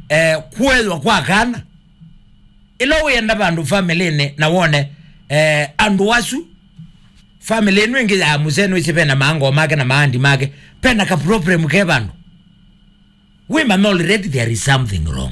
eh, kuelwa kwa kana ilo wenda bandu family na wone eh, andu wasu family inu ingi ya musenu isi pena mango make na maandi make pena ka problem ke bandu women already there is something wrong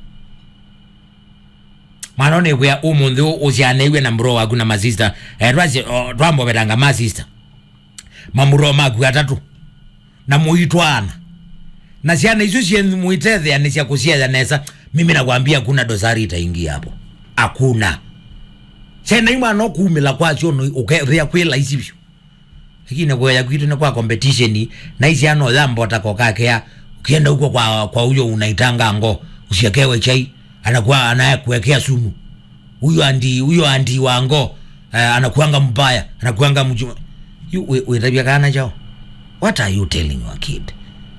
mwana one kwya umunthi ucianeiwe na muro waku na masista eh, twaci twamboveranga masista mamuro maku atatu na muitwana na ciana icio cie muitethea ni cia kucietha nesa mimi nakwambia kuna dosari itaingia hapo hakuna ciana imwe no kumila kwacio no ukethea kwila ici biu lakini kweya kwitu ni kwa competition na ici ano thambo tako kakea ukienda huko kwa kwa huyo unaitanga ngo usiekewe chai anakuwa anakuwekea sumu huyo andi huyo andi wango uh, anakuanga mbaya anakuanga mjuma you we, we tabia kana chao what are you telling your kid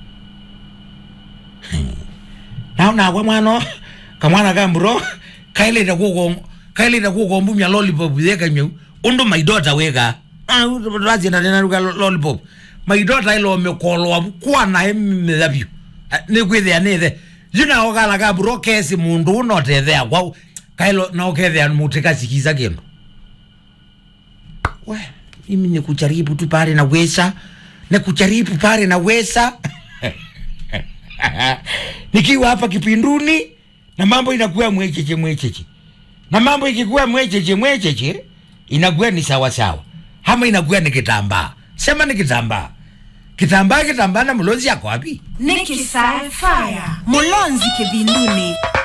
naona kwa mwana kamwana kamburo kaileta kuko kaileta kuko mbumya lollipop yeka nyeu undu my daughter weka ah razi na tena ruka lollipop my daughter ilo mekolwa kwa na emmethabio ni kwithia ni the yuna ogala kamburo kesi mundu unotethea kwa kailo na okethea mutika sikiza kindu we mimi ni kujaribu tu pale na wesa ni kujaribu pale na wesa nikiwa hapa kipinduni na mambo inakuwa mwecheche mwecheche na mambo ikikuwa mwecheche mwecheche inakuwa ni sawa sawa ama inakuwa ni kitambaa sema ni kitambaa kitambaa kitambaa na mlozi yako wapi Nikki Sci-Fi. Mulonzi kivinduni.